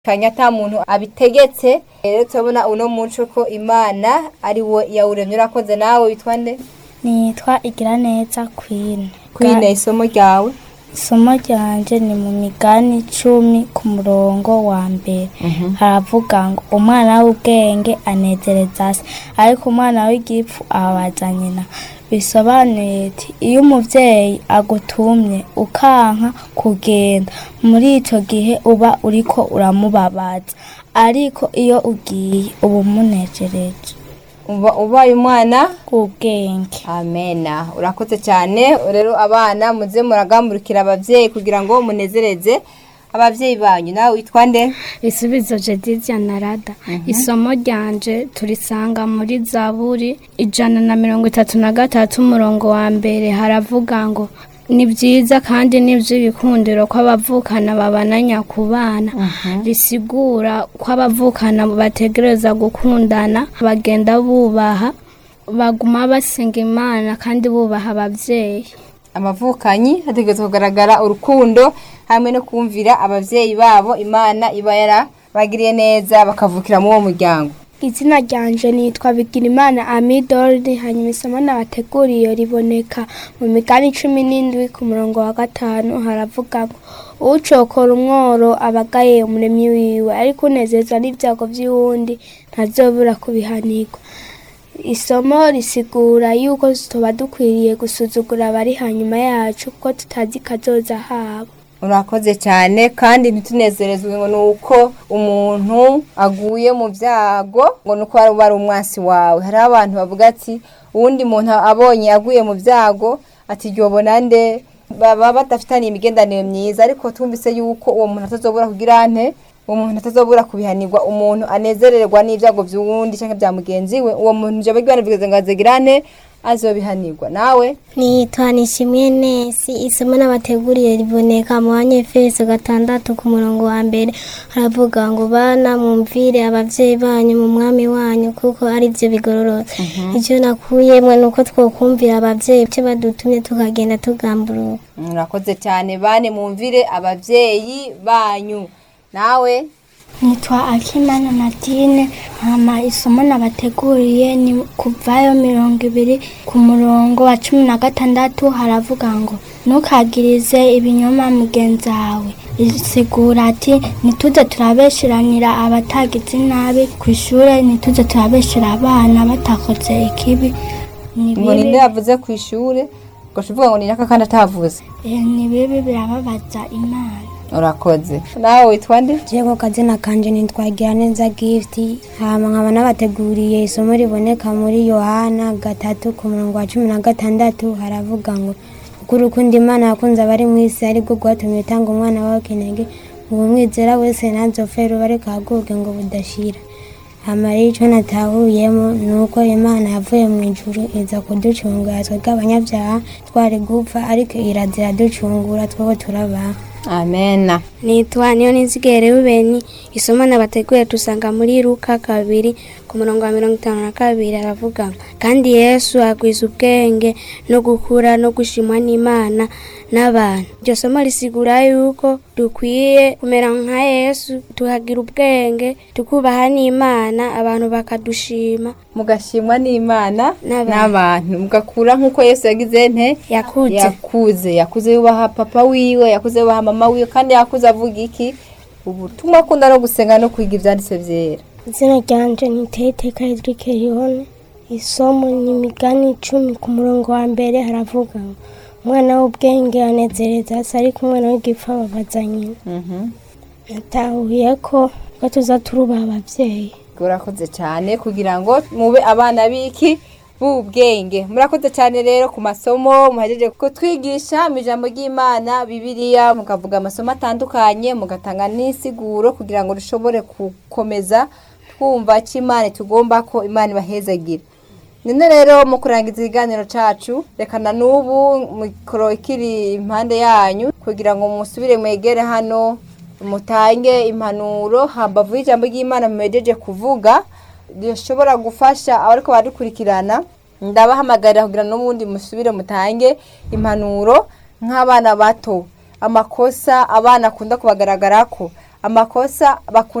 kanya ata muntu abitegetse rero turabona uno muco ko imana ari wo yawuremye urakoze nawe witwa nde nitwa igiraneza kwine kwine isomo ryawe isomo ryanje ni mu migani icumi ku murongo wa mbere haravuga ngo umwana w'ubwenge anezereza se ariko umwana w'igipfu ababaza nyina bisobanuye ati iyo umuvyeyi agutumye ukanka kugenda muri ico gihe uba uriko uramubabaza ariko iyo ugiye uba umunejereje uba ubaye umwana w'ubwenge amena urakoze cyane rero abana muze muragamburikira abavyeyi kugira ngo munezereze abavyeyi banyu nawe witwa nde Isubizo Jedidia na Rada. Isomo ryanje turisanga muri Zaburi ijana na mirongo itatu na gatatu umurongo wa mbere haravuga ngo ni byiza kandi ni iby'ibikundiro ko abavukana babananya ku bana risigura ko abavukana bategereza gukundana bagenda bubaha baguma basenga imana kandi bubaha ababyeyi amavukanyi hategerezwa kugaragara urukundo hamwe no kumvira abavyeyi babo imana iba yarabagiriye neza bakavukira muri uwo muryango izina ryanje nitwa bigirimana amidordi hanyuma isomo nabateguriye riboneka mu migani cumi n'indwi ku murongo wa gatanu haravuga ngo ucokora umworo abagaye umuremyi wiwe ariko unezezwa n'ibyago by'uwundi ntazobura kubihanirwa isomo risigura yuko tuba dukwiriye gusuzugura abari hanyuma yacu kuko tutazi kazoza habo urakoze cyane kandi ntitunezerezwe ngo ni uko umuntu aguye mu byago ngo ni uko wari ari umwansi wawe hariho abantu bavuga ati uwundi muntu abonye aguye mu byago ati ryobona nde baba badafitaniye imigendanire myiza ariko twumvise yuko uwo muntu atazobura kugira nte uwo muntu atazobura kubihanirwa umuntu anezererwa n'ibyago by'uwundi cyangwa bya mugenzi we uwo muntu ijambo ry'imana rivuga ngo azigirane azobihanirwa nawe nitwa nishimwe nesi isomo n'abateguriye riboneka mu banyefeso gatandatu ku murongo wa mbere haravuga ngo bana mwumvire abavyeyi banyu mu mwami wanyu kuko ari byo bigororotse icyo nakuyemwe ni uko twokumvira abavyeyi icyo badutumye tukagenda tugamburuka murakoze cyane bane mwumvire abavyeyi banyu nawe nitwa akimana natine hama isomo nabateguriye ni kuvayo mirongo ibiri ku murongo wa cumi na gatandatu haravuga ngo ntukagirize ibinyoma mugenzi wawe risigura ati ntituze turabesheranira abatagize nabi ku ishuri ntituze turabeshera abana batakoze ikibi ni ngo ninde bibi yavuze ku ishuri ngo uvuga ngo ni naka kandi atavuze eh, ni bibi birababaza imana urakoze nawe witwa nde Jego kazina kanje nitwagira neza gift hama nkaba nabateguriye isomo riboneka muri Yohana gatatu ku murongo wa cumi na gatandatu haravuga ngo kuko urukundo Imana yakunze abari mu isi ariko rwatumye itanga umwana wawe kinege uwo mwizera wese ntazopfe rubare kaguke ngo budashira hama rero ico natahuyemo ni uko Imana yavuye mu ijuru iza kuducungura twebwe abanyabyaha twari gupfa ariko irazira ducungura twebwe turabaho amena nitwa niyo nizigere rubeni isomo nabateguye dusanga muri luka kabiri ku murongo wa mirongo itanu na kabiri aravuga ngo kandi yesu agwiza ubwenge no gukura no gushimwa n'imana n'abantu iryo somo risigura yuko dukwiye kumera nka yesu tukagira ubwenge tukubaha n'imana abantu bakadushima mugashimwa n'imana N'abantu. n'abantu mugakura nk'uko yesu yagize nte yakuze yakuze yakuze yubaha papa wiwe yakuze yubaha mama wiwe kandi yakuze avuga iki ubutumwa akunda no gusenga no kwiga ibyanditse byera izina ryanje niteye iteka Edric Rihone isomo ni imigani icumi ku murongo wa mbere haravuga ngo umwana w'ubwenge anezereza se ariko umwana w'igipfa ababaza nyina natahuye ko ko tuza turubaha abavyeyi urakoze cyane kugira ngo mube abana b'iki b'ubwenge murakoze cyane rero ku masomo muhejeje kutwigisha mu ijambo ry'imana bibiliya mukavuga amasomo atandukanye mugatanga n'isiguro kugira ngo dushobore gukomeza twumva ko imana tugomba ko imana ibahezagira none rero mu kurangiza ikiganiro cacu rekana n'ubu mikoro ikiri impande yanyu kugira ngo musubire mwegere hano mutange impanuro hambavu y'ijambo ry'imana mumejeje kuvuga rishobora gufasha abariko baradukurikirana ndabahamagarira kugira n'ubundi musubire mutange impanuro nk'abana bato amakosa abana akunda kubagaragarako amakosa bakunda